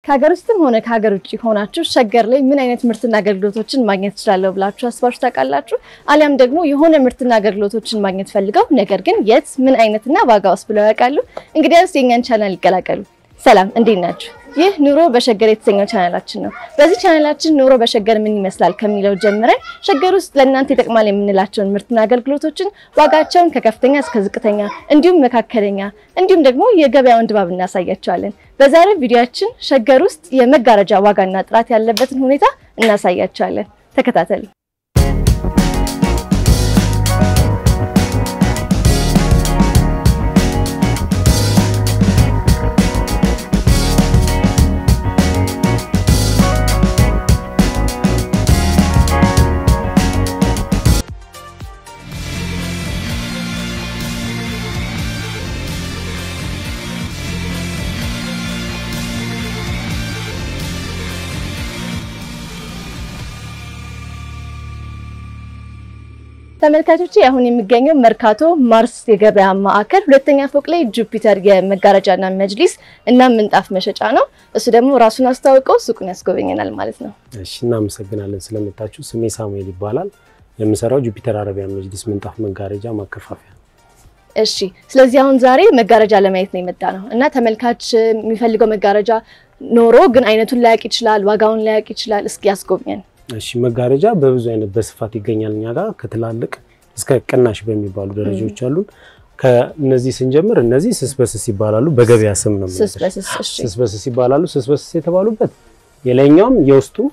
ከሀገር ውስጥም ሆነ ከሀገር ውጭ ሆናችሁ ሸገር ላይ ምን አይነት ምርትና አገልግሎቶችን ማግኘት ትችላለሁ ብላችሁ አስባችሁ ታውቃላችሁ? አሊያም ደግሞ የሆነ ምርትና አገልግሎቶችን ማግኘት ፈልገው ነገር ግን የት ምን አይነትና ዋጋ ውስጥ ብለው ያውቃሉ? እንግዲያውስ የእኛን ቻናል ይቀላቀሉ። ሰላም፣ እንዴት ናችሁ? ይህ ኑሮ በሸገር የተሰኘው ቻናላችን ነው። በዚህ ቻናላችን ኑሮ በሸገር ምን ይመስላል ከሚለው ጀምረን ሸገር ውስጥ ለእናንተ ይጠቅማል የምንላቸውን ምርትና አገልግሎቶችን ዋጋቸውን ከከፍተኛ እስከ ዝቅተኛ እንዲሁም መካከለኛ እንዲሁም ደግሞ የገበያውን ድባብ እናሳያቸዋለን። በዛሬው ቪዲዮአችን ሸገር ውስጥ የመጋረጃ ዋጋና ጥራት ያለበትን ሁኔታ እናሳያቸዋለን። ተከታተሉ። ተመልካቾቼ አሁን የሚገኘው መርካቶ ማርስ የገበያ ማዕከል ሁለተኛ ፎቅ ላይ ጁፒተር የመጋረጃና መጅሊስ እና ምንጣፍ መሸጫ ነው። እሱ ደግሞ ራሱን አስተዋውቀው ሱቁን ያስጎበኘናል ማለት ነው። እሺ እናመሰግናለን ስለመጣችሁ። ስሜ ሳሙኤል ይባላል። የምሰራው ጁፒተር አረቢያን መጅሊስ ምንጣፍ መጋረጃ ማከፋፈያ። እሺ ስለዚህ አሁን ዛሬ መጋረጃ ለማየት ነው የመጣ ነው እና ተመልካች የሚፈልገው መጋረጃ ኖሮ ግን አይነቱን ላያውቅ ይችላል፣ ዋጋውን ላያውቅ ይችላል። እስኪ ያስጎብኘን። እሺ መጋረጃ በብዙ አይነት በስፋት ይገኛል እኛ ጋር ከትላልቅ እስከ ቅናሽ በሚባሉ ደረጃዎች አሉን። ከነዚህ ስንጀምር እነዚህ ስስ በስስ ይባላሉ። በገበያ ስም ነው ስስ በስስ እሺ ስስ በስስ ይባላሉ። ስስ በስስ የተባሉበት የላይኛውም የውስጡም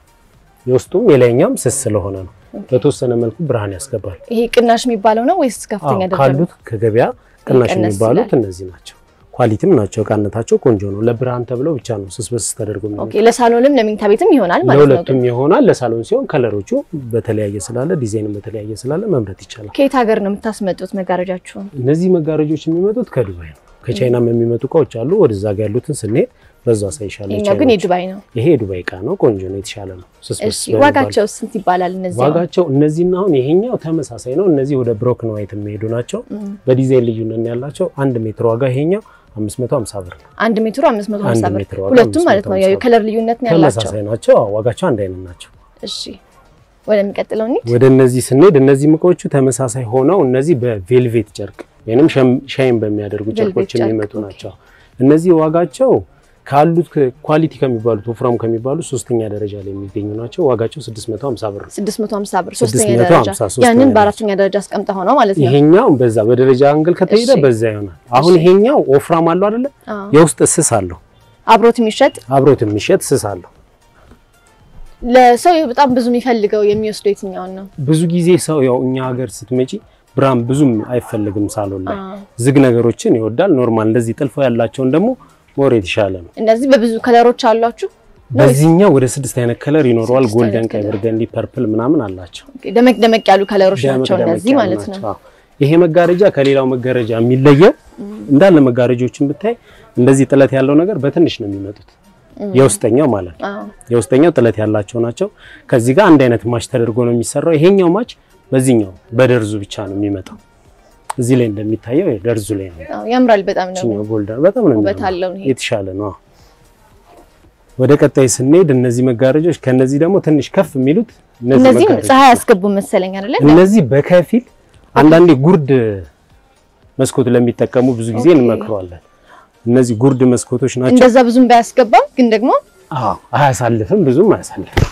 የውስጡም የላይኛውም ስስ ስለሆነ ነው። በተወሰነ መልኩ ብርሃን ያስገባል። ይሄ ቅናሽ የሚባለው ነው ወይስ ከፍተኛ አዎ፣ ደረጃ ካሉት ከገበያ ቅናሽ ቀነስ የሚባሉት ይላል። እነዚህ ናቸው። ኳሊቲም ናቸው። እቃነታቸው ቆንጆ ነው። ለብርሃን ተብለው ብቻ ነው ስስ በስስ ተደርጎ የሚመጡት። ኦኬ ለሳሎንም ለመኝታ ቤትም ይሆናል ማለት ነው። ለሁለቱም ይሆናል። ለሳሎን ሲሆን ከለሮቹ በተለያየ ስላለ ዲዛይንም በተለያየ ስላለ መምረጥ ይቻላል። ከየት ሀገር ነው የምታስመጡት መጋረጃችሁን? እነዚህ መጋረጆች የሚመጡት ከዱባይ ነው። ከቻይናም የሚመጡ እቃዎች አሉ። ወደዛ ጋር ያሉትን ስንሄድ በዛ ሳይሻለ ይሄኛው ግን የዱባይ ነው። ይሄ የዱባይ እቃ ነው። ቆንጆ ነው። የተሻለ ነው። ስስ እሺ በስስ በሚባል- ዋጋቸው ስንት ይባላል? እነዚህ አሁን? ዋጋቸው እነዚህና አሁን ይሄኛው ተመሳሳይ ነው። እነዚህ ወደ ብሮክን ዋይት የሚሄዱ ናቸው። እም፣ በዲዛይን ልዩነት ያላቸው አንድ ሜትር ዋጋ ይሄኛው 550 ብር ነው። አንድ ሜትሩ 550 አንድ ብር ሜትር ዋጋ ሁለቱም ማለት ነው። ያው 550 የከለር ልዩነት ነው ያላቸው። ተመሳሳይ ናቸው። አዎ፣ ዋጋቸው አንድ አይነት ናቸው። እሺ ወደሚቀጥለው እንሂድ። ወደ እነዚህ ስንሄድ እነዚህ እቃዎቹ ተመሳሳይ ሆነው እነዚህ በቬልቬት ጨርቅ ወይንም ሻይን በሚያደርጉ ጨርቆች ጨርቅ፣ የሚመጡ ኦኬ። ናቸው። እነዚህ ዋጋቸው ካሉት ኳሊቲ ከሚባሉት ወፍራም ከሚባሉ ሶስተኛ ደረጃ ላይ የሚገኙ ናቸው። ዋጋቸው 650 ብር ነው። 650 ብር ሶስተኛ 650 ደረጃ። ሶስተኛ ያንን ደረጃ። በአራተኛ ደረጃ አስቀምጠ ሆነው ማለት ነው። ይሄኛው በዛ በደረጃ አንግል ከተሄደ እሺ። በዛ ይሆናል። አሁን እሺ። ይሄኛው ወፍራም አለው አይደለ? አዎ። የውስጥ ስስ አለው፣ አብሮት የሚሸጥ አብሮት የሚሸጥ ስስ አለው። ለሰው በጣም ብዙ የሚፈልገው የሚወስደው የትኛውን ነው? ብዙ ጊዜ ሰው ያው እኛ ሀገር ስትመጪ ብርሃን ብዙም አይፈልግም ሳሎን ላይ አዎ። ዝግ ነገሮችን ይወዳል። ኖርማል እንደዚህ ጥልፎ ያላቸውን ደግሞ ሞር የተሻለ ነው። እነዚህ በብዙ ከለሮች አሏችሁ? በዚህኛው ወደ ስድስት አይነት ከለር ይኖረዋል። ስድስት ጎልደን፣ አይነት ቀይ፣ ከለር። በርገንዲ፣ ፐርፕል ምናምን አላቸው። ደመቅ ደመቅ ያሉ ከለሮች ናቸው ደመቅ እነዚህ ያሉ ማለት ነው። ናቸው። አዎ። ይሄ መጋረጃ ከሌላው መጋረጃ የሚለየው እንዳለ መጋረጆችን ብታይ እንደዚህ ጥለት ያለው ነገር በትንሽ ነው የሚመጡት። የውስጠኛው ማለት ነው። አዎ። የውስጠኛው ጥለት ያላቸው ናቸው። ከዚህ ጋር አንድ አይነት ማች ተደርጎ ነው የሚሰራው። ይሄኛው ማች በዚህኛው በደርዙ ብቻ ነው የሚመጣው። እዚህ ላይ እንደሚታየው ደርዙ ላይ ነው። አዎ፣ ያምራል በጣም ነው። ይችኛው ጎልደን በጣም ነው ውበት የሚያምረው። አለው ይሄ። የተሻለ ነው። አዎ። ወደ ቀጣይ ስንሄድ እነዚህ መጋረጆች ከነዚህ ደግሞ ትንሽ ከፍ የሚሉት እነዚህ እነዚህም መጋረጆች ፀሐይ ያስገቡ መሰለኝ አይደለ? እነዚህ በከፊል አንዳንዴ ጉርድ መስኮት ለሚጠቀሙ ብዙ ጊዜ ኦኬ። እንመክረዋለን። እነዚህ ጉርድ መስኮቶች ናቸው። እንደዛ ብዙም ባያስገባም ግን ደግሞ አዎ አያሳልፍም፣ ብዙም አያሳልፍም።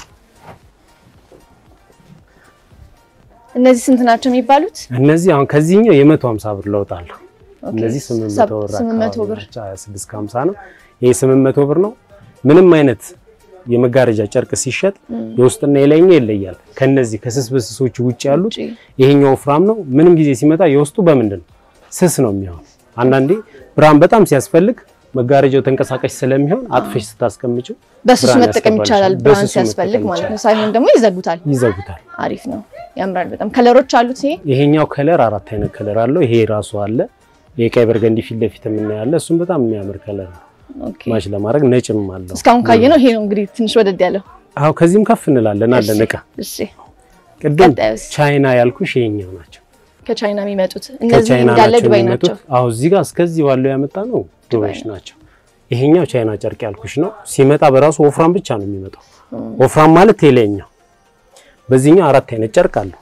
እነዚህ ስንት ናቸው የሚባሉት? እነዚህ አሁን ከዚህኛው የመቶ ሀምሳ ብር ለውጥ አለው። ኦኬ፣ እነዚህ ስምንት ሰብ- መቶ ብር ስምንት መቶ አካባቢ ብር ናቸው። ሀያ ስድስት ከሀምሳ ነው። ይሄ ስምንት መቶ ብር ነው። ምንም አይነት የመጋረጃ ጨርቅ ሲሸጥ የውስጥና የላይኛው ይለያል። ከነዚህ ከስስ በስሶቹ ውጭ ያሉት ውጪ። ይሄኛው ወፍራም ነው። ምንም ጊዜ ሲመጣ የውስጡ በምንድን ነው ስስ ነው የሚሆን። አንዳንዴ ብርሃን በጣም ሲያስፈልግ መጋረጃው ተንቀሳቃሽ ስለሚሆን አጥፈሽ ስታስቀምጪው በስሱ ብርሃን መጠቀም ያስገባልሻል። ይቻላል፣ ብርሃን በስሱ ሲያስፈልግ መጠቀም ማለት ነው። ይቻላል። ሳይሆን ደግሞ ይዘጉታል። ይዘጉታል። አሪፍ ነው፣ ያምራል በጣም ከለሮች አሉት። ይሄ ይሄኛው ከለር አራት አይነት ከለር አለው። ይሄ ራሱ አለ። የቀይ በርገንዲ ፊት ለፊት የምናያለ እሱም በጣም የሚያምር ከለር ነው። ኦኬ። ማች ለማድረግ ነጭም አለው። እስካሁን ካየነው ይሄ ነው እንግዲህ ትንሽ ወደድ ያለው። አዎ ከዚህም ከፍ እንላለን አለን እሺ፣ እቃ እሺ። ቅድም ቀጣዩስ? ቻይና ያልኩሽ ይሄኛው ናቸው። ከቻይና የሚመጡት እነዚህ ከቻይና እንዳለ ናቸው ዱባይ የሚመጡት። ናቸው። አዎ እዚህ ጋር እስከዚህ ባለው ያመጣ ነው ዱባዮች ናቸው። ይሄኛው ቻይና ጨርቅ ያልኩሽ ነው። ሲመጣ በራሱ ወፍራም ብቻ ነው የሚመጣው። ወፍራም ማለት ቴሌኛው። በዚህኛው አራት አይነት ጨርቅ አለው።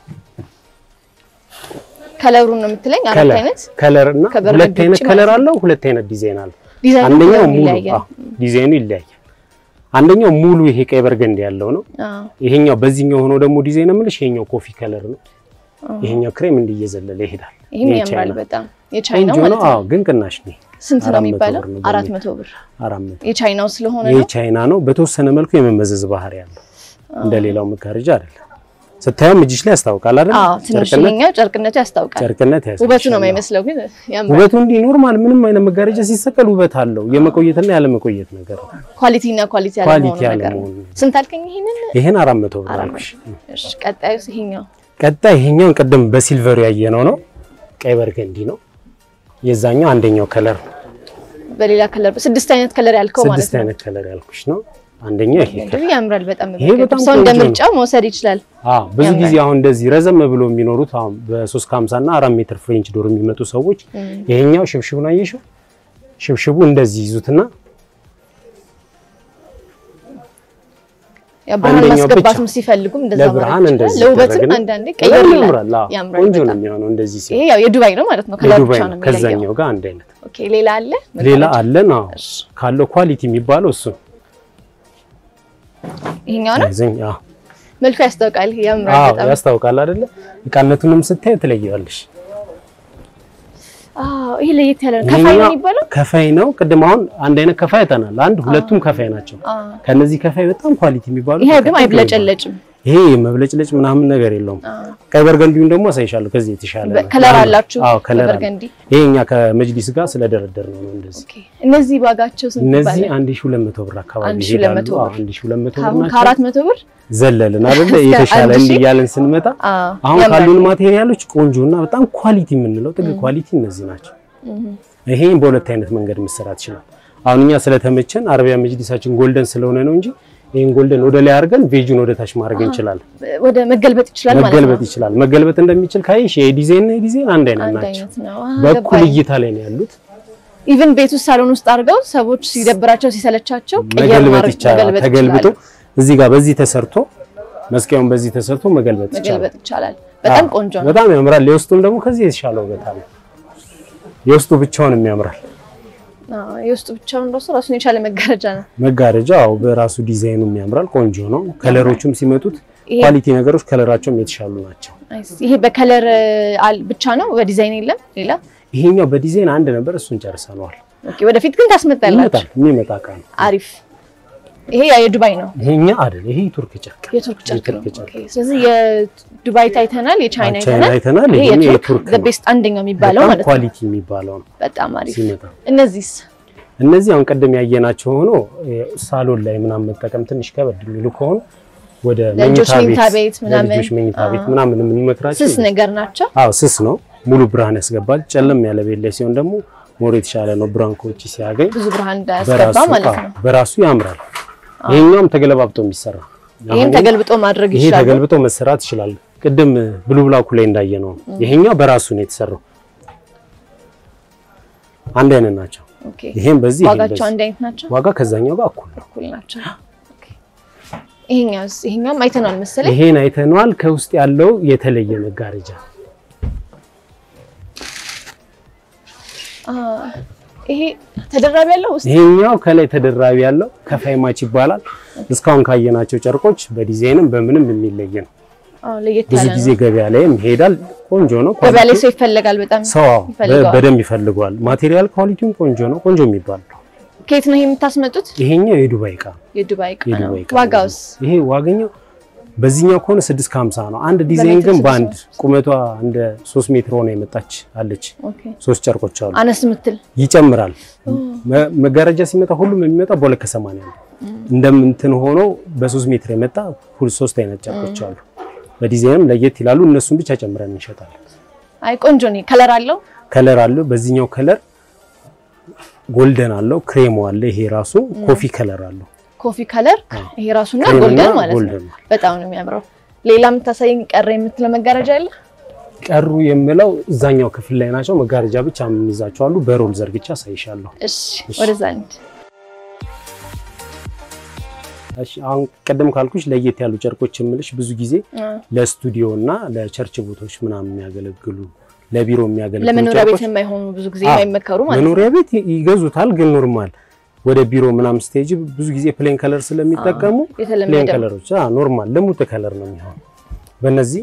ከለሩን ነው የምትለኝ? አራት ከለር አይነት ከለር እና ከበረዶ ሁለት አይነት ውጭ ከለር ማለት አለው። ሁለት አይነት ዲዛይን አለው። ዲዛይኑ አንደኛው ከለሩ ሙሉ ይለያያል። አዎ፣ ዲዛይኑ ይለያያል። አንደኛው ሙሉ ይሄ ቀይ በርገንዲ ያለው ነው። አዎ። ይሄኛው በዚህኛው ሆኖ ደግሞ ዲዛይን የምልሽ ይሄኛው ኮፊ ከለር ነው። ይሄኛው ክሬም እንዲየዘለለ ይሄዳል። ይህም ይሄ ያምራል ቻይና በጣም የቻይናው ቆንጆ ማለት ነው። ነው። አዎ ግን ቅናሽ ነው። ስንት ነው አራት መቶ የሚባለው? ብር ነው አራት በሜትር። መቶ ብር አራት መቶ የቻይናው ስለሆነ ይሄ ነው። ቻይና ነው። በተወሰነ መልኩ የመመዘዝ ባህሪ ያለው እንደ ሌላው መጋረጃ አይደለም። ስታየውም እጅሽ ላይ ያስታውቃል አይደል? አዎ ትንሽ ጨርቅነት ይሄኛው ጨርቅነቱ ያስታውቃል። ጨርቅነት ያሳይሻል። ውበቱ ነው የማይመስለው ግን ያምራል። ውበቱ እንዲህ ኖርማል ምንም አይነት መጋረጃ ሲሰቀል ውበት አለው። የመቆየትና ያለ መቆየት ነገር ነው። ኳሊቲ እና ኳሊቲ ያለ ኳሊቲ መሆኑ ያለ ነገር ነው። መሆኑ ስንት አልከኝ? ይሄንን ይሄን አራት መቶ ብር አራት አልኩሽ። እሺ፣ ቀጣዩስ ይሄኛው ቀጣይ ይሄኛውን ቅድም በሲልቨሩ ያየነው ነው። ቀይ በርገንዲ ነው። የዛኛው አንደኛው ከለር ነው። በሌላ ከለር ስድስት አይነት ከለር ያልከው ማለት ስድስት ነው። አይነት ከለር ያልኩሽ ነው። አንደኛው ይሄ ከለር እንግዲህ ያምራል በጣም ይሄ በጣም ሰው እንደ ቆንጆ ነው። ምርጫው መውሰድ ይችላል። አዎ ብዙ ያምራል። ጊዜ አሁን እንደዚህ ረዘም ብሎ የሚኖሩት አሁን በ3 ከ50 እና 4 ሜትር ፍሬንች ዶር የሚመጡ ሰዎች ይሄኛው ሽብሽቡን አየሽው? ሽብሽቡ እንደዚህ ይዙትና ያው ብርሃን አንደኛው ማስገባትም ብቻ ሲፈልጉም እንደዛ ለብርሃን ማድረግ እንደዚህ ይችላል። ለውበትም ይደረግና አንዳንዴ በጣም ቀየር ይላል። ያምራል። አዎ ያምራል ቆንጆ ነው በጣም። የሚሆነው እንደዚህ ይሄ ሲሆን ያው የዱባይ ነው ማለት ነው። ከለር የዱባይ ብቻ ነው። ነው የሚለየው። ከዛኛው ጋር አንድ አይነት ኦኬ ሌላ አለ? ሌላ አለን። አዎ እሺ፣ ካለው ኳሊቲ የሚባለው እሱ ይሄኛው ነው ይዘኝ አዎ መልኩ ያስታውቃል። ያምራል አዎ በጣም። ያስታውቃል አይደለ? እቃነቱንም ስታይ ትለየዋለሽ። አዎ ይሄ ለየት ያለ ነው። ከፋይ ነው ይሄኛው የሚባለው? ከፋይ ነው። ቅድም አሁን አንድ አይነት ከፋይ አይተናል። አንድ ሁለቱም ከፋይ ናቸው። አዎ ከነዚህ ከፋይ በጣም ኳሊቲ የሚባሉ ይሄ ግን አይብለጨለጭም። ይሄ መብለጭለጭ ምናምን ነገር የለውም። ቀይ በርገንዲውን ደግሞ አሳይሻለሁ። ከዚህ የተሻለ ነው። ከለር አላችሁ? አዎ ከለር አለ። በበርገንዲ ይሄ እኛ ከመጅሊስ ጋር ስለደረደር ነው ነው እንደዚህ። ኦኬ። እነዚህ ዋጋቸው ስንት እነዚህ ይባላል? 1200 ብር አካባቢ 1200 ይሄዳሉ። ብር። አዎ 1200 ብር ከአሁን ናቸው። ከአራት መቶ ብር ዘለልን አይደለ? እስከ የተሻለ አንድ እንዲህ ሺህ? እያለን ስንመጣ አዎ አሁን ያምራል። ካሉን ማቴሪያሎች ቆንጆና በጣም ኳሊቲ የምንለው ጥግ ኳሊቲ እነዚህ ናቸው። ይሄን በሁለት አይነት መንገድ መሰራት ይችላል። አሁን እኛ ስለተመቸን አረቢያ መጅሊሳችን ጎልደን ስለሆነ ነው እንጂ ይሄን ጎልደን ወደ ላይ አድርገን ቬጁን ወደ ታች ማድረግ እንችላለን። ወደ መገልበጥ ይችላል ማለት ነው። መገልበጥ ይችላል። መገልበጥ እንደሚችል ካይሽ የዲዛይን እና የዲዛይን አንድ አይነት አንድ ናቸው። አይነት ነው። አዎ በኩል ገባኝ። እይታ ላይ ነው ያሉት። ኢቭን ቤት ውስጥ ሳሎን ውስጥ አድርገው ሰዎች ሲደብራቸው ሲሰለቻቸው ቀየር መገልበጥ ማድረግ ይቻላል። መገልበጥ ተገልብጦ ይችላል። እዚህ ጋር በዚህ ተሰርቶ መስቀያውን በዚህ ተሰርቶ መገልበጥ ይቻላል። መገልበጥ ይቻላል። በጣም አዎ፣ ቆንጆ ነው። በጣም ያምራል። የውስጡም ደግሞ ከዚህ የተሻለ ውበት አለ። የውስጡ ብቻውንም ያምራል። አዎ የውስጡ ብቻውን ራሱ ራሱን የቻለ መጋረጃ ነው። መጋረጃው በራሱ ዲዛይኑም ያምራል። ቆንጆ ነው። ከለሮቹም ሲመጡት ይሄ ኳሊቲ ነገሮች ከለራቸውም የተሻሉ ናቸው። ናይስ። ይሄ በከለር አል- ብቻ ነው በዲዛይን የለም ሌላ። ይሄኛው በዲዛይን አንድ ነበር፣ እሱን ጨርሰነዋል። ኦኬ ወደፊት ግን ታስመጣላችሁ። ይመጣል፣ የሚመጣ እቃ ነው። አሪፍ። ይሄ ያ የዱባይ ነው ይሄኛ አይደል፣ ይሄ የቱርክ ጨርቅ የቱርክ ጨርቅ ነው። የቱርክ ጨርቅ። ኦኬ ስለዚህ የዱባይ ታይተናል፣ የቻይና ቻይና አይተናል። አይተናል። ይሄ ይሄኛው የቱርክ የቱርክ ዘ ነው። ቤስት አንደኛው የሚባለው በጣም ማለት ነው። ኳሊቲ የሚባለው ነው በጣም አሪፍ። ሲመጣ። እነዚህስ እነዚህ አሁን ቀደም ያየናቸው ሆኖ ሳሎን ላይ ምናምን መጠቀም ትንሽ ከበድ የሚሉ ከሆኑ ወደ ለልጆች መኝታ መኝታ ቤት ምናምን ለልጆች መኝታ ቤት አዎ። ምናምን የምንመክራቸው ስስ ነገር ናቸው። አዎ ስስ ነው። ሙሉ ብርሃን ያስገባል። ጨለም ያለ ቤት ላይ ሲሆን ደግሞ ሞር የተሻለ ነው። ብርሃን ከውጭ ሲያገኝ ብዙ ብርሃን እንዳያስገባ በራሱ ማለት አዎ፣ ነው። በራሱ ያምራል። ይሄኛውም ተገለባብጦ የሚሰራ ይህም አሁን ተገልብጦ ማድረግ ይሄ ይችላል። ተገልብጦ መሰራት ይችላል። ቅድም ብሉ ብላኩ ላይ እንዳየ ነው። ይሄኛው በራሱ ነው የተሰራው። አንድ አይነት ናቸው። ኦኬ ይሄም በዚህ ይሄም ዋጋቸው በዚህ አንድ አይነት ናቸው፣ ዋጋ ከዛኛው ጋር እኩል ነው። እኩል ናቸው። ኦኬ ይሄኛውስ ይሄኛውም አይተናል መሰለኝ። ይሄን አይተነዋል። ከውስጥ ያለው የተለየ መጋረጃ አ ይሄ ተደራቢ ያለው ውስጥ ይሄኛው ከላይ ተደራቢ ያለው ከፋይ ማች ይባላል። እስካሁን ካየናቸው ጨርቆች በዲዛይንም በምንም የሚለይ ነው። አዎ ለየት ብዙ ያለ ጊዜ ነው። ገበያ ላይም ይሄዳል። ቆንጆ ነው። ገበያ ላይ ኳሊቲው ሰው ይፈለጋል በጣም። ሰው አዎ፣ በ- ይፈልገዋል። በደንብ ይፈልገዋል። ማቴሪያል ኳሊቲውም ቆንጆ ነው። ቆንጆ የሚባል ነው። ከየት ነው ይሄ የምታስመጡት? ይሄኛው የዱባይ እቃ ነው። የዱባይ እቃ ነው። የዱባይ እቃ ዋጋውስ? ነው። ይሄ ዋገኛው በዚህኛው ከሆነ 6 ከ50 ነው። አንድ ዲዛይን በሜትር ግን ስድስት በአንድ ነው። ቁመቷ እንደ 3 ሜትር ሆነ የመጣች አለች። ኦኬ ሶስት ጨርቆች አሉ። አነስ ምትል ይጨምራል። መ- መጋረጃ ሲመጣ ሁሉም የሚመጣ በሁለት ከሰማንያ ነው። እንደምንትን ሆኖ በሶስት ሜትር የመጣ ሁል ሶስት አይነት ጨርቆች አሉ። በዲዛይንም ለየት ይላሉ። እነሱን ብቻ ጨምረን እንሸጣለን። አይ ቆንጆ ነው። ከለር አለው። ከለር አለው። በዚህኛው ከለር ጎልደን አለው፣ ክሬሞ አለ። ይሄ ራሱ ኮፊ ከለር አለው። ኮፊ ከለር ይሄ ራሱና ክሬምና ጎልደን ማለት ነው። ጎልደን ነው። በጣም ነው የሚያምረው። ሌላ የምታሳየኝ ቀረ የምትለው መጋረጃ አለ? ቀሩ የምለው እዛኛው ክፍል ላይ ናቸው። መጋረጃ ብቻ የምንይዛቸው አሉ። በሮል ዘርግቻ አሳይሻለሁ። እሺ ወደዛ እንሂድ። እሺ አሁን ቀደም ካልኩሽ ለየት ያሉ ጨርቆች የምልሽ ብዙ ጊዜ ለስቱዲዮ እና ለቸርች ቦታዎች ምናምን የሚያገለግሉ ለቢሮ የሚያገለግሉ ለመኖሪያ ቤት ጨርቆች የማይሆኑ ብዙ ጊዜ አዎ፣ የማይመከሩ ማለት ነው። መኖሪያ ቤት ይገዙታል፣ ግን ኖርማል ወደ ቢሮ ምናምን ስቴጅ ብዙ ጊዜ ፕሌን ከለር ስለሚጠቀሙ ፕሌን የተለመደ ከለሮች ኖርማል ልሙጥ ከለር ነው የሚሆነው። በእነዚህ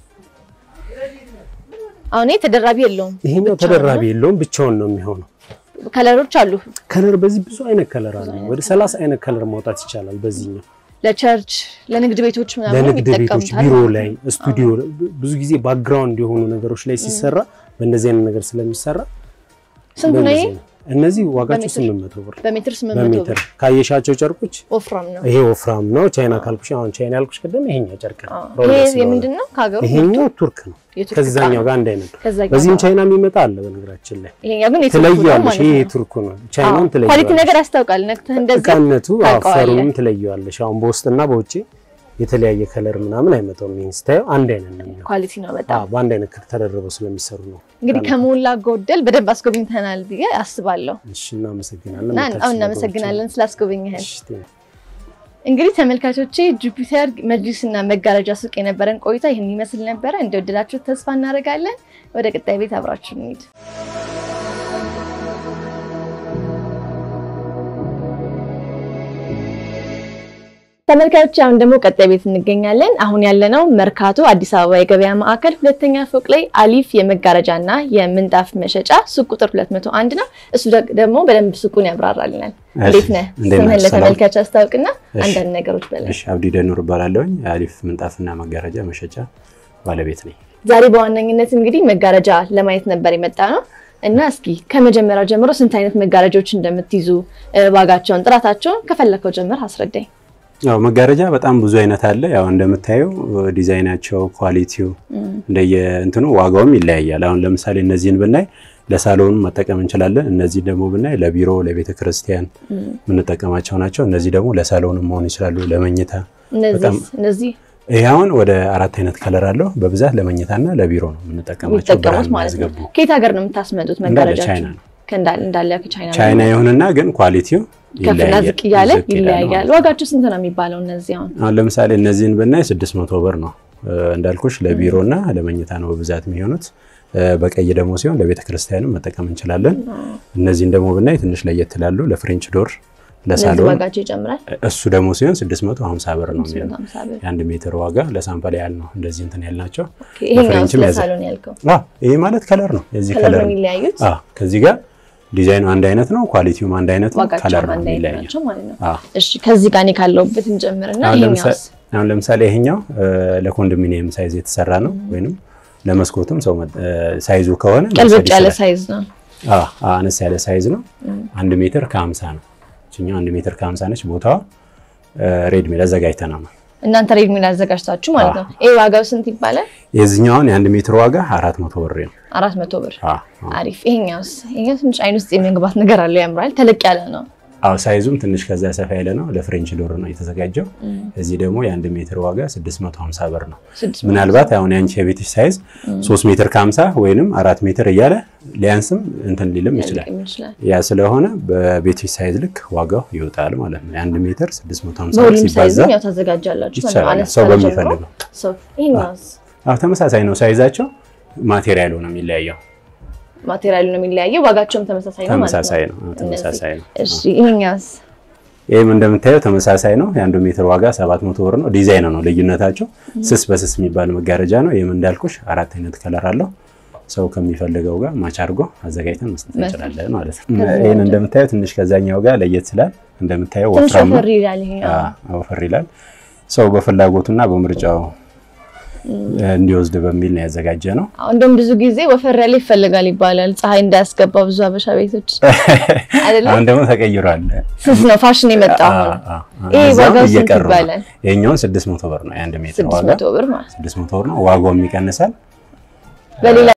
አሁን ይሄ ተደራቢ የለውም። ይሄኛው ብቻውን ተደራቢ የለውም ብቻውን ነው የሚሆነው። ከለሮች አሉ። ከለር በዚህ ብዙ አይነት ከለር አለ። ወደ 30 አይነት ከለር ማውጣት ይቻላል። በዚህኛው ለቸርች፣ ለንግድ ቤቶች ምናምን ለንግድ ቤቶች፣ ይጠቀሙታል ቢሮ ማለት ላይ፣ ነው። ስቱዲዮ ብዙ ጊዜ ባክግራውንድ የሆኑ ነገሮች ላይ ሲሰራ በእንደዚህ አይነት ነገር ስለሚሰራ ስንት ነው ይሄ? በእንደዚህ ነው። እነዚህ ዋጋቸው በሜትር? 800 ብር በሜትር 800 ብር በሜትር ካየሻቸው ጨርቆች ወፍራም ነው። ይሄ ወፍራም ነው። ቻይና ካልኩሽ አሁን ቻይና ያልኩሽ ቀደም ይሄኛው ጨርቅ ነው። አዎ። ሮለር ይሄ ስለሆነ። የምንድን ነው? ከሀገሩ ይሄኛው ቱርክ ነው። የቱርክ ከዛኛው ዕቃ ጋር አንድ አይነት ነው። ከዛኛው በዚህም ጋር። ቻይና የሚመጣ አለ። በነገራችን ላይ ይሄኛው ግን የቱርኩ ነው ትለያለሽ። ማለት ይሄ ነው። የቱርኩ ነው። ቻይናውን አዎ። ኳሊቲ ትለያለሽ። ነገር ያስታውቃል። ነክተህ እንደዛ እቃነቱ ታውቀዋለህ። አፈሩንም ትለየዋለሽ። አሁን በውስጥና በውጭ የተለያየ ከለር ምናምን አይመጣውም። ይሄን ስታየው አንድ አይነት ነው የሚሆነው። ኳሊቲ ነው በጣም። አዎ በአንድ አይነት ተደርበው ስለሚሰሩ ነው። እንግዲህ ከሞላ ጎደል በደንብ አስጎብኝተናል ብዬ አስባለሁ እሺ፣ እናመሰግናለን። እና መታችሁ አሁን እናመሰግናለን ስላስጎበኘህን። እሺ፣ ቴንክ እንግዲህ ተመልካቾቼ ጁፒተር መጅሊስ እና መጋረጃ ሱቅ የነበረን ቆይታ ይህን ይመስል ነበረ። እንደወደዳችሁት ተስፋ እናደርጋለን። ወደ ቀጣይ ቤት አብራችሁ እንሂድ። ተመልካቾች አሁን ደግሞ ቀጣይ ቤት እንገኛለን። አሁን ያለነው መርካቶ አዲስ አበባ የገበያ ማዕከል ሁለተኛ ፎቅ ላይ አሊፍ የመጋረጃ እና የምንጣፍ መሸጫ ሱቅ ቁጥር 201 ነው። እሱ ደግ- ደግሞ በደንብ ሱቁን ያብራራልናል። እንዴት ነህ? እንዴት ስምህን ናችሁ? ሰላም? ለተመልካች አስታውቅና እሺ። አንዳንድ ነገሮች በላይ እሺ አብዲ ደኑር እባላለሁኝ አሊፍ ምንጣፍና መጋረጃ መሸጫ ባለቤት ነኝ። ዛሬ በዋነኝነት እንግዲህ መጋረጃ ለማየት ነበር የመጣ ነው እና እስኪ ከመጀመሪያው ጀምሮ ስንት አይነት መጋረጃዎች እንደምትይዙ እ፣ ዋጋቸውን፣ ጥራታቸውን ከፈለከው ጀምር አስረዳኝ። ያው መጋረጃ በጣም ብዙ አይነት አለ። ያው እንደምታየው ዲዛይናቸው፣ ኳሊቲው እንደየ እንትኑ ዋጋውም ይለያያል። አሁን ለምሳሌ እነዚህን ብናይ ለሳሎን መጠቀም እንችላለን። እነዚህ ደግሞ ብናይ ለቢሮ፣ ለቤተ ክርስቲያን የምንጠቀማቸው ናቸው። እነዚህ ደግሞ ለሳሎንም መሆን ይችላሉ፣ ለመኝታ። እነዚህ በጣም- እነዚህ ይህ አሁን ወደ አራት አይነት ከለር አለው። በብዛት ለመኝታና ለቢሮ ነው የምንጠቀማቸው። የሚጠቀሙት ብርሃን ማለት ነው። የሚያስገቡ ከየት ሀገር ነው የምታስመጡት እንዳለ መጋረጃችሁ? ቻይና ነው። ከእንዳለ እንዳለ ከቻይና ነው ቻይና ይሁንና ግን ኳሊቲው ከፍና ይለያያል። ዝቅ እያለ ዝቅ ይላል ማለት ይለያያል። ነው። ዋጋቸው ስንት ነው የሚባለው? እነዚህ አሁን አሁን ለምሳሌ እነዚህን ብናይ 600 ብር ነው እ፣ እንዳልኩሽ ለቢሮ እና ለመኝታ ነው በብዛት የሚሆኑት። እ፣ በቀይ ደግሞ ሲሆን ለቤተ ክርስቲያንም መጠቀም እንችላለን። እነዚህን ደግሞ ብናይ ትንሽ ለየት ይላሉ። ለፍሬንች ዶር፣ እነዚህ ለሳሎን ዋጋቸው ይጨምራል። እሱ ደግሞ ሲሆን 650 ብር ነው የሚሆነው። 150 ብር። የአንድ ሜትር ዋጋ ለሳምፕል ያህል ነው እንደዚህ እንትን ያልናቸው። ኦኬ፣ ይሄኛው በፍሬንችም ያዘ- ለሳሎን ያልከው አዎ ይሄ ማለት ከለር ነው የዚህ ከለር ከለር ነው ነው። የሚለያዩት፣ አዎ ከዚህ ጋር ዲዛይኑ አንድ አይነት ነው፣ ኳሊቲውም አንድ አይነት ነው፣ ከለር ዋጋቸውም ነው አንድ አይነት የሚለያየው። ናቸው ማለት ነው። አዎ እሺ ከዚህ ጋር እኔ ካለሁበት እንጀምርና አሁን ለምሳሌ ይሄኛውስ አሁን ለምሳሌ ይሄኛው እ፣ ለኮንዶሚኒየም ሳይዝ የተሰራ ነው፣ ወይንም ለመስኮትም ሰው መ- እ፣ ሳይዙ ከሆነ ቀልበጭ መውሰድ ያለ ይችላል። ሳይዝ ነው። አዎ አዎ፣ አነስ ያለ ሳይዝ ነው። አንድ ሜትር ከ50 ነው። እችኛው አንድ ሜትር ከ50 ነች። ቦታዋ ሬድሜድ አዘጋጅተናል። እናንተ ሬድ ሚል አዘጋጅታችሁ ማለት ነው። ይሄ ዋጋው ስንት ይባላል? የዚህኛውን የአንድ ሜትር ዋጋ 400 ብር ነው። አራት መቶ ብር። አዎ አዎ። አሪፍ። ይሄኛውስ? ይሄኛው ትንሽ አይን ውስጥ የሚገባት ነገር አለው፣ ያምራል። ተለቅ ያለ ነው። አዎ ሳይዙም ትንሽ ከዛ ሰፋ ያለ ነው። ለፍሬንች ዶር ነው የተዘጋጀው። እዚህ ደግሞ የአንድ ሜትር ዋጋ 650 ብር ነው። ስድስት ምናልባት አሁን ያንቺ የቤትሽ ሳይዝ 3 ሜትር ከ50 ወይንም አራት ሜትር እያለ ሊያንስም እንትን ሊልም ይችላል። ሊልም ይችላል። ያ ስለሆነ በቤትሽ ሳይዝ ልክ ዋጋው ይወጣል ማለት ነው። የአንድ ሜትር 650 በሁሉም ሲባዛ ሳይዝም ያው ታዘጋጃላችሁ ማለት ነው። ይቻላል። አነስ ሰው ካለ በሚፈልገው ጀምሮ ሰው ይሄኛውስ አዎ ተመሳሳይ ነው ሳይዛቸው፣ ማቴሪያሉ ነው የሚለያየው። ማቴሪያሉ ነው የሚለያየው፣ ዋጋቸውም ተመሳሳይ ነው ማለት ተመሳሳይ ነው። ነው። አዎ፣ ተመሳሳይ ነው። እሺ ይሄኛውስ? ይህም እንደምታየው ተመሳሳይ ነው። የአንዱ ሜትር ዋጋ 700 ብር ነው። ዲዛይን ነው ልዩነታቸው። ስስ በስስ የሚባል መጋረጃ ነው። ይህም እንዳልኩሽ አራት አይነት ከለር አለው። ሰው ከሚፈልገው ጋር ማች አድርጎ አዘጋጅተን መስጠት እንችላለን ማለት ነው። ይህን እንደምታየው ትንሽ ከዛኛው ጋር ለየት ስላል እንደምታየው ትንሽ ወፍራም ነው። ወፈር ይላል ይሄኛው። አዎ፣ ወፈር ይላል። ሰው በፍላጎቱና በምርጫው እንዲወስድ በሚል ነው ያዘጋጀ ነው። አሁን እንደውም ብዙ ጊዜ ወፈር ያለ ይፈልጋል ይባላል፣ ፀሐይ እንዳያስገባ ብዙ አበሻ ቤቶች አይደለም። አሁን ደግሞ ተቀይሯል። ስስ ነው ፋሽን የመጣው አሁን። አዎ፣ አዎ። ይሄ እዛም ዋጋው ስንት እየቀሩ ነው። ይባላል? ይሄኛውን 600 ብር ነው የአንድ ሜትር ስድስት ዋጋ መቶ ብር ማለት ነው። 600 ብር ነው። ዋጋውም ይቀንሳል። በሌላ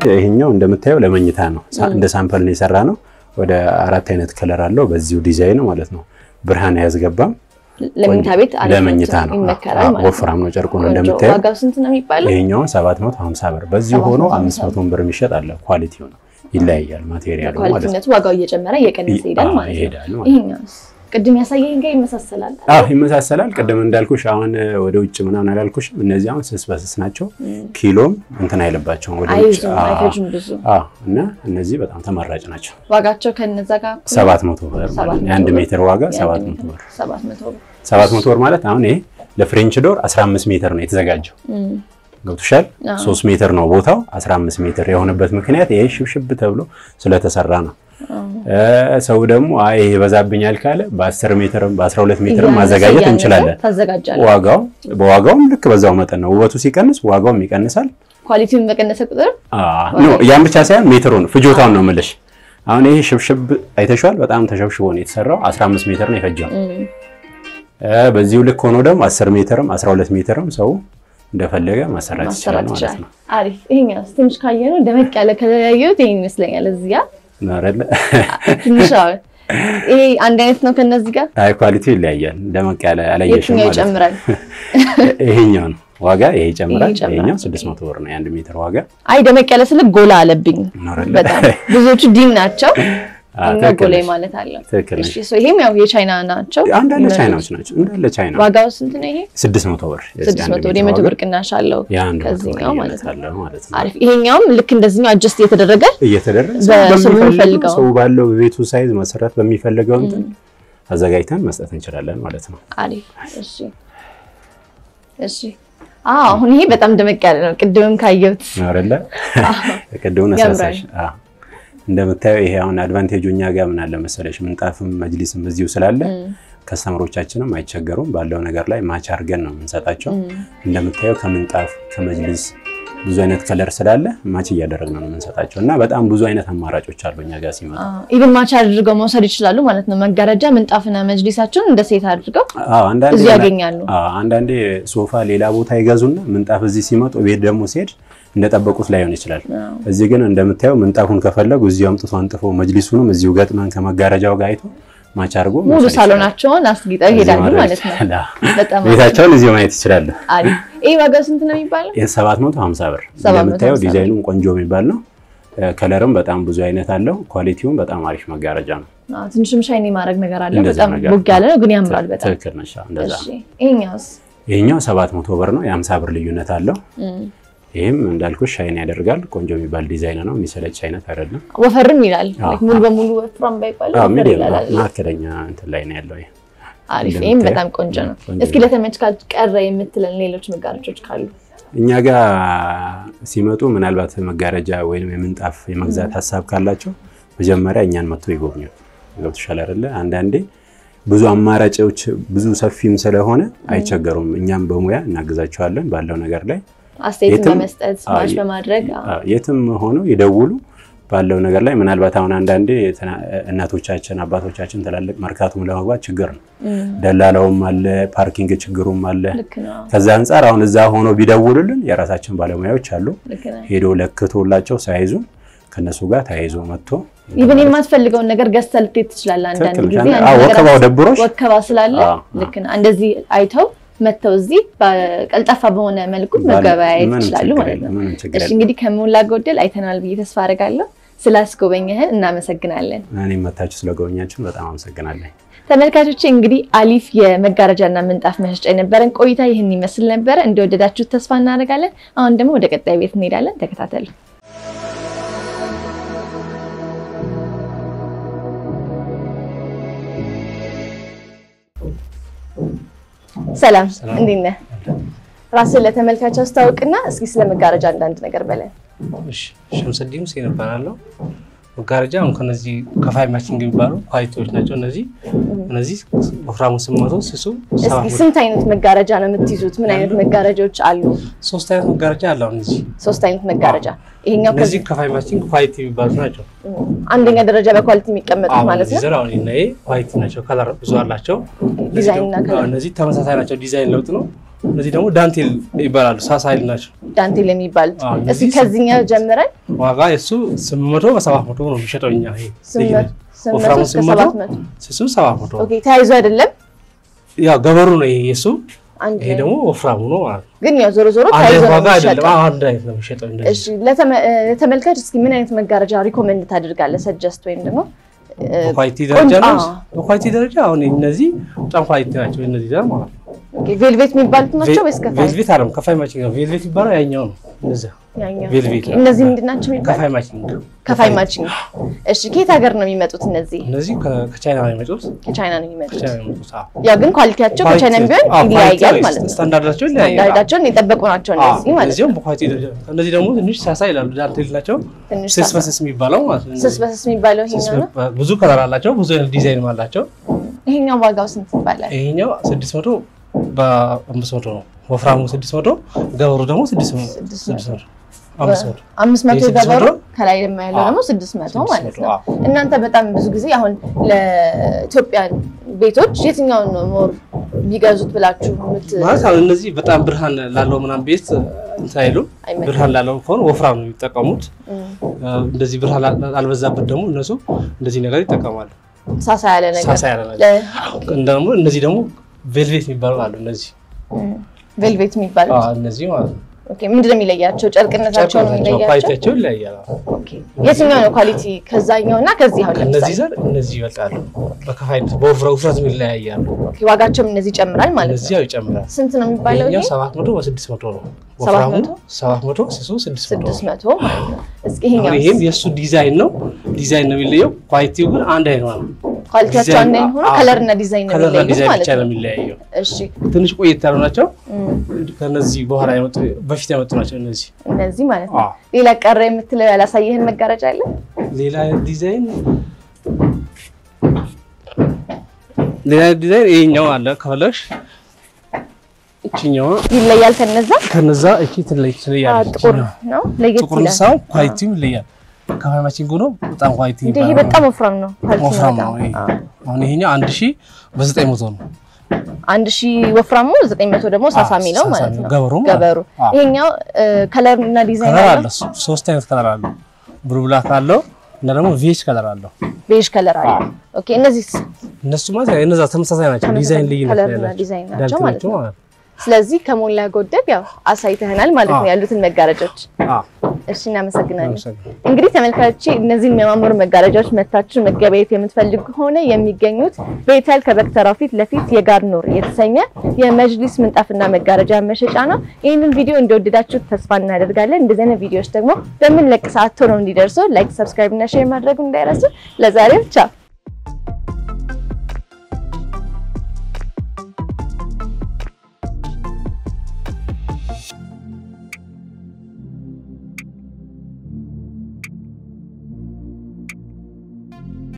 ይሄኛው እንደምታየው ለመኝታ ነው። ሳ- እንደ ሳምፕል ነው የሰራ ነው። ወደ አራት አይነት ከለር አለው በዚሁ ዲዛይን ማለት ነው። ብርሃን አያስገባም። ለመኝታ ቤት አሪፍ ለመኝታ ነው። ይመከራል አዎ፣ ማለት ነው። ወፍራም ነው ጨርቁ ነው ቆንጆ። እንደምታየው። ዋጋው ስንት ነው የሚባለው? ይሄኛውን 750 ብር በዚሁ ሆኖ 750 500 ብር የሚሸጥ አለ። ኳሊቲው ነው ይለያያል፣ ማቴሪያሉ ማለት ነው። ኳሊቲነቱ ዋጋው እየጨመረ እየቀነሰ ይሄዳል አዎ፣ ማለት ነው። ይሄዳል ማለት ነው። ይሄኛውስ ቅድም ያሳየኝ ጋር ይመሳሰላል። አዎ ይመሳሰላል። ቅድም እንዳልኩሽ አሁን ወደ ውጭ ምናምን አላልኩሽም። እነዚህ አሁን ስስ በስስ ናቸው። ኪሎም እንትን አይልባቸውም ወደ ውጭ። አይዙም አዎ፣ አይፈጁም ብዙ። አዎ። እና እነዚህ በጣም ተመራጭ ናቸው። ዋጋቸው ከነዛ ጋር እኩል ነው? 700 ብር ማለት ነው። የአንድ ሜትር ዋጋ የአንድ 700 ሜትር ብር። 700 ብር 700 ብር ማለት አሁን ይሄ ለፍሬንች ዶር 15 ሜትር ነው የተዘጋጀው። እም፣ ገብቶሻል? አዎ። 3 ሜትር ነው ቦታው 15 ሜትር የሆነበት ምክንያት ይሄ ሽብሽብ ተብሎ ስለተሰራ ነው። አዎ። እ ሰው ደግሞ አይ ይሄ ይበዛብኛል ካለ በ10 ሜትርም በ12 ሜትርም እያነሰ ማዘጋጀት እያነሰ እንችላለን። ታዘጋጃለህ። ዋጋው በዋጋውም ልክ በዛው መጠን ነው። ውበቱ ሲቀንስ ዋጋውም ይቀንሳል። ኳሊቲውን በቀነሰ ቁጥር ኖ ያን ብቻ ሳይሆን ሜትሩን ፍጆታውን ነው የምልሽ። አሁን ይሄ ሽብሽብ አይተሽዋል። በጣም ተሸብሽቦ ነው የተሰራው። 15 ሜትር ነው የፈጀው። እም፣ እ በዚሁ ልክ ሆኖ ደግሞ 10 ሜትርም 12 ሜትርም ሰው እንደፈለገ ማሰራት ይችላል ማሰራት ማለት ይችላል። ነው። አሪፍ። ይሄኛውስ ትንሽ ካየነው ደመቅ ያለ ከለር ያየሁት ይሄን ይመስለኛል። እዚህ ጋር ነው አይደለ? ትንሽ አዎ። ይሄ አንድ አይነት ነው ከነዚህ ጋር አይ ኳሊቲው ይለያያል። ደመቅ ያለ አላየሽም የትኛው ማለት ነው። ይጨምራል? ይሄኛው ነው ዋጋ ይሄ ይጨምራል። ይሄ ይጨምራል። ይሄኛው 600 ብር ነው የአንድ ሜትር ዋጋ አይ ደመቅ ያለ ስልክ ጎላ አለብኝ ነው አይደለ? በጣም ብዙዎቹ ዲም ናቸው። አዎ፣ ይሄኛው ትክክል ጎላ ነሽ። ማለት አለው። ትክክል ነሽ። እሺ ሶ ይሄም ያው የቻይና ናቸው። አንዳንድ ይመረጡ። ቻይናዎች ናቸው እንዳለ ቻይና ዋጋው ስንት ነው ይሄ? 600 ብር የዚህ ስድስት አንድ መቶ ወደ ሜትር መቶ ዋጋ ብር ቅናሽ አለው የአንድ መቶ ብር ከዚህኛው ማለት ልዩነት ነው። አለው ማለት ነው። አሪፍ። ይሄኛውም ልክ እንደዚህኛው አጀስት እየተደረገ እየተደረገ በሰው ሰው በሚፈልገው በሚፈልገው ሰው ባለው በቤቱ ሳይዝ መሰረት በሚፈልገው እንትን አዘጋጅተን መስጠት እንችላለን ማለት ነው። አሪፍ። እሺ እሺ። አዎ አሁን ይሄ በጣም ደመቅ ያለ ነው። ቅድምም ካየሁት ነው አይደለ? ቅድሙን አሳሳሽ። አዎ እንደምታየው ይሄ አሁን አድቫንቴጁ እኛ ጋር ምን አለ መሰለሽ፣ ምንጣፍም መጅሊስም እዚሁ ስላለ ከስተመሮቻችንም አይቸገሩም። ባለው ነገር ላይ ማች አድርገን ነው የምንሰጣቸው። እንደምታየው ከምንጣፍ ከመጅሊስ ብዙ አይነት ከለር ስላለ ማች እያደረግን ነው የምንሰጣቸው እና በጣም ብዙ አይነት አማራጮች አሉ እኛ ጋር ሲመጣ። ኢቭን ማች አድርገው መውሰድ ይችላሉ ማለት ነው። መጋረጃ ምንጣፍና መጅሊሳቸውን እንደ ሴት አድርገው አዎ አንዳንዴ እዚሁ ያገኛሉ። አዎ አንዳንዴ ሶፋ ሌላ ቦታ ይገዙና ምንጣፍ እዚህ ሲመጡ ቤት ደግሞ ሲሄድ እንደጠበቁት ላይሆን ይችላል። እዚህ ግን እንደምታየው ምንጣፉን ከፈለጉ እዚሁ አምጥቶ አንጥፎ መጅሊሱንም እዚሁ ገጥመን ከመጋረጃው ጋር አይቶ ማች አድርጎ ሙሉ መውሰድ ይችላል። ሳሎናቸውን አስጊጠው ይሄዳሉ እዚሁ ማለት ነው። ማድረግ ይችላል። በጣም ቤታቸውን እዚሁ ማየት ይችላሉ። አሪፍ። ይሄ ዋጋው ስንት ነው የሚባለው? ይህ 750 ብር 750 እንደምታየው ዲዛይኑም ቆንጆ የሚባል ነው። ከለርም በጣም ብዙ አይነት አለው። ኳሊቲውም በጣም አሪፍ መጋረጃ ነው። አዎ፣ ትንሽም ሻይኒ ማድረግ ነገር አለ። እንደዛ በጣም ነገር ቦግ ያለ ነው ግን ያምራል በጣም። ትክክል ነሽ። አዎ፣ እንደዛ እሺ ነው። ይሄኛውስ? ይሄኛው 700 ብር ነው። የ50 ብር ልዩነት አለው። እም፣ ይህም እንዳልኩሽ ሻይን ያደርጋል። ቆንጆ የሚባል ዲዛይን ነው። የሚሰለች አይነት አይደለም። ወፈርም ይላል። አዎ፣ ላይክ ሙሉ በሙሉ ወፍራም ባይባልም አዎ ወፈር ሚዲየም ይላል አይደል? መካከለኛ እንትን ላይ ነው ያለው። ይሄ አሪፍ። እንደምታየው ይሄም በጣም ቆንጆ ነው። ቆንጆ እስኪ ለተመልካች ቀረ የምትለን ሌሎች መጋረጆች ካሉ? እኛ ጋር ሲመጡ ምናልባት መጋረጃ ወይም የምንጣፍ የመግዛት ሀሳብ ካላቸው መጀመሪያ እኛን መጥቶ ይጎብኙ። ገብቶሻል አይደለ? አንዳንዴ ብዙ አማራጮች ብዙ ሰፊም ስለሆነ አይቸገሩም። እኛም በሙያ እናግዛቸዋለን ባለው ነገር ላይ አስተያየትን የትም- በመስጠት አዎ፣ ማች በማድረግ አዎ። አዎ፣ የትም ሆነው ይደውሉ ባለው ነገር ላይ ምናልባት አሁን አንዳንዴ ትና- እናቶቻችን አባቶቻችን ትላልቅ መርካቶም ለመግባት ችግር ነው። እም፣ ደላላውም አለ፣ ፓርኪንግ ችግሩም አለ። ልክ ነው። ከዛ አንጻር አሁን እዛ ሆኖ ቢደውሉልን የራሳችን ባለሙያዎች አሉ። ልክ ነው። ሄዶ ለክቶላቸው ሳይዙ ከነሱ ጋር ተያይዞ መጥቶ ኢቭን የማትፈልገውን ነገር ገዝተህ ልትሄድ ትችላለህ። አንዳንድ ትክክል ጊዜ ነሽ። አንድ አዎ፣ ነገር ወከባው አስ- ደብሮሽ ወከባ ስላለ አዎ፣ ልክ ነው። እንደዚህ አይተው መጥተው እዚህ በቀልጣፋ በሆነ መልኩ ባለ- መገበያየት ምንም ይችላሉ ችግር ማለት የለም፣ ነው። ምንም ችግር እሺ የለም። እንግዲህ ከሞላ ጎደል አይተናል ብዬ ተስፋ አደርጋለሁ። ስላስጎበኘህን እናመሰግናለን። እኔም መታችሁ ስለጎበኛችሁን በጣም አመሰግናለሁ። ተመልካቾቼ እንግዲህ አሊፍ የመጋረጃና ምንጣፍ መሸጫ የነበረን ቆይታ ይህን ይመስል ነበረ። እንደወደዳችሁት ተስፋ እናደርጋለን። አሁን ደግሞ ወደ ቀጣይ ቤት እንሄዳለን። ተከታተሉ። ሰላም፣ እንዴት ነህ? ራስን ለተመልካች አስተዋውቅና እስኪ ስለ መጋረጃ አንዳንድ ነገር በለን። እሺ ሸምሰዲን ሁሴን እባላለሁ። መጋረጃ አሁን ከነዚህ ከፋይ ማችንግ የሚባሉ ኳሊቲዎች ናቸው። እነዚህ እነዚህ ወፍራሙ ስምንት መቶ ስሱ ሰባት እስኪ መቶ ስንት አይነት መጋረጃ ነው የምትይዙት? ምን አይነት መጋረጃዎች አሉ? ሶስት አይነት መጋረጃ አለ። አሁን እዚህ ሶስት አይነት መጋረጃ። ይሄኛው እነዚህ ከፋይ ማችንግ ኳሊቲ የሚባሉ ናቸው። አንደኛ ደረጃ በኳሊቲ የሚቀመጡት አሁን ማለት እነዚህ ነው። ዘር አሁን እና ይሄ ኳሊቲ ናቸው። ከለር ብዙ አላቸው። እነዚህ ዲዛይን እና ደግሞ- ከለር። አዎ፣ እነዚህ ተመሳሳይ ናቸው። ዲዛይን ለውጥ ነው። እነዚህ ደግሞ ዳንቴል ይባላሉ። ሳሳ ኃይል ናቸው። ዳንቴል የሚባሉት አዎ፣ እስኪ እነዚህ ከዚህኛው ጀምረን ዋጋ የሱ ስምንት መቶ በሰባት መቶ ነው የሚሸጠው። እኛ ይሄ ስምንት መቶ ስምንት ወፍራሙ መቶ እስከ ስምንት ሰባት መቶ መቶ ስሱ ሰባት መቶ ኦኬ ተያይዞ አይደለም ያው ገበሩ ነው ይሄ የሱ አንድ ይሄ ላይ ደግሞ ወፍራሙ ነው ማለት ነው። ግን ያው ዞሮ ዞሮ አንድ ተያይዞ አይነት ነው ዋጋ አይደለም። የሚሸጠው። አዎ፣ አንድ አይነት ነው የሚሸጠው እንደዚህ እሺ ለተመ- እ፣ ለተመልካች እስኪ ምን አይነት መጋረጃ ሪኮመንድ ታደርጋለህ? ሰጀስት ወይም ደግሞ እ፣ በኳሊቲ ደረጃ ነው። አዎ። በኳሊቲ ደረጃ አሁን እነዚህ በጣም ኳሊቲ ናቸው። እነዚህ ደግሞ ማለት ነው ኦኬ፣ ቬልቬት የሚባሉት ናቸው ወይስ ከፋይ? ቬልቬት አይደለም፣ ከፋይ ማቺንግ ነው። ቬልቬት የሚባለው ያኛው ነው። እነዚያ ያኛው። ቬልቬት ኦኬ፣ እነዚህ ምንድን ናቸው የሚባሉት? ከፋይ ማቺንግ ነው። ከፋይ ማችንግ። እሺ ከየት ሀገር ነው የሚመጡት? እነዚህ እነዚህ ከ- ከቻይና ነው የመጡት። ከቻይና ነው የሚመጡት። ከቻይና ነው የመጡት። አዎ። ያው ግን ኳሊቲያቸው ከቻይናም ቢሆን አዎ፣ ይለያያል ኳሊቲ ማለት ነው። ስታንዳርዳቸው ይለያያል። ስታንዳርዳቸውን የጠበቁ ናቸው አዎ፣ እነዚህ ማለት ነው። እነዚህም በኳሊቲ ደረጃ እነዚህ ደግሞ ትንሽ ሳሳ ይላሉ። ዳንቴል ናቸው። ትንሽ ስስ ሳሳ- በስስ የሚባለው ማለት ነው። ስስ በስስ የሚባለው ስስ ይሄኛው ነው። በ- ብዙ ከለር አላቸው። ብዙ አይነት ዲዛይን አላቸው። ይሄኛው ዋጋው ስንት ይባላል? ይሄኛው ስድስት መቶ በአምስት መቶ ነው። ወፍራሙ ስድስት መቶ ገበሩ ደግሞ ስድስት መቶ ስድስት ስድስት መቶ አምስት መቶ አምስት መቶ ይሄ ስድስት ገበሩ መቶ? ከላይ ደግሞ ያለው አዎ። ደግሞ ስድስት መቶ ስድስት ማለት መቶ፣ ነው። አዎ። እናንተ በጣም ብዙ ጊዜ አሁን ለኢትዮጵያን ቤቶች የትኛውን ነው ሞር ቢገዙት ብላችሁ የምት ማለት አሁን እነዚህ በጣም ብርሃን ላለው ምናምን ቤት እንትን አይሉም። አይመጣም። ብርሃን ላለው ከሆነ ወፍራም ነው የሚጠቀሙት። እንደዚህ ብርሃን ላ- ላልበዛበት ደግሞ እነሱ እንደዚህ ነገር ይጠቀማሉ። ሳሳ ያለ ነገር ሳሳ ያለ ነገር እንደ ደግሞ እነዚህ ደግሞ ቬልቬት የሚባሉ አሉ። እነዚህ ቬልቬት የሚባሉት አዎ፣ እነዚህ ማለት ነው። ኦኬ፣ ምንድን ነው የሚለያቸው? ጨርቅነታቸው ነው ጨርቅነታቸው የሚለያቸው። ኳሊቲያቸው ይለያያል። ኦኬ፣ የትኛው ነው ኳሊቲ ከዛኛው እና ከዚህ አሁን ከእነዚህ ለምሳሌ ዘር እነዚህ ይበልጣሉ። በከፋይነት በውፍረ ውፍረትም ይለያያሉ። ኦኬ፣ ዋጋቸውም እነዚህ ይጨምራል ማለት እነዚህ ነው። ያው ይጨምራል። ስንት ነው የሚባለው? ይሄኛው ይሄ ሰባት መቶ በስድስት መቶ ነው። ሰባት ወፍራሙ መቶ? ሰባት መቶ ስሱ ስድስት መቶ ስድስት ነው። መቶ ማለት ነው። እስኪ አሁን ይሄኛው ይሄም የእሱ ዲዛይን ነው። ዲዛይን ነው የሚለየው። ኳሊቲው ግን አንድ አይነት ነው። ኳሊቲያቸው ዲዛይን- አንድ አይነት ሆኖ አዎ። ከለር እና ዲዛይን ነው ከለርና የሚለዩት ዲዛይን ማለት ብቻ ነው ነው። የሚለያየው። እሺ ትንሽ ቆየት ያሉ ናቸው። እም፣ ከነዚህ በኋላ የመጡ በፊት የመጡ ናቸው እነዚህ። እነዚህ ማለት ነው። አዎ። ሌላ ቀረ የምትለው ያላሳየህን መጋረጃ አለ? ሌላ አይነት ዲዛይን ሌላ አይነት ዲዛይን ይሄኛው አለ ከፈለግሽ እቺኛዋ ይለያል ከነዛ? ከነዛ እቺ ትለይ አዎ፣ ትለያለች። ጥቁር ነው ለየት ጥቁር ይላል። ሳው ኳሊቲው ይለያል። ከፋርማሲንግ ነው በጣም ኳሊቲ እንደ ይሄ ይባላል። በጣም ወፍራም ነው። ኳሊቲ ነው ወፍራም በጣም። ነው ይሄ። አዎ። አሁን ይሄኛው አንድ ሺህ በዘጠኝ መቶ ነው። አንድ ሺህ ወፍራሙ ዘጠኝ መቶ ደግሞ ሳሳ አዎ፣ የሚለው ሳሳ ማለት የሚለው ነው። ገበሩ ማለት ገበሩ አዎ። ይሄኛው ከለር እና ዲዛይን ከለር አለው። አለ ሶ- ሶስት አይነት ከለር አለው። ብሉ ብላክ አለው እና ደግሞ ቬጅ ከለር አለው። ቤዥ ከለር አለ። ኦኬ እነዚህ እነሱ ማለት ያው እነዛ ተመሳሳይ ናቸው። ተመሳሳይ ዲዛይን ልዩነት ከለር ነው እና ያላቸው። ዲዛይን ናቸው ዳንቴሎቹ ማለት ነው። ማለት ነው። ስለዚህ ከሞላ ጎደል ያው አሳይተህናል ማለት ነው አዎ። ያሉትን መጋረጃዎች። አዎ፣ እሺ እናመሰግናለን። አመሰግናለሁ። እንግዲህ ተመልካቾቼ እነዚህን የሚያማምሩ መጋረጃዎች መታችሁ መገበያየት የምትፈልጉ ከሆነ የሚገኙት ቤተል ከበክተራው ፊት ለፊት የጋር ኑር የተሰኘ የመጅሊስ ምንጣፍና መጋረጃ መሸጫ ነው። ይህንን ቪዲዮ እንደወደዳችሁ ተስፋ እናደርጋለን። እንደዚህ አይነት ቪዲዮዎች ደግሞ በምንለቅ ሰዓት ቶሎ እንዲደርሱ ላይክ፣ ሰብስክራይብ እና ሼር ማድረጉ እንዳይረሱ። ለዛሬው ቻው።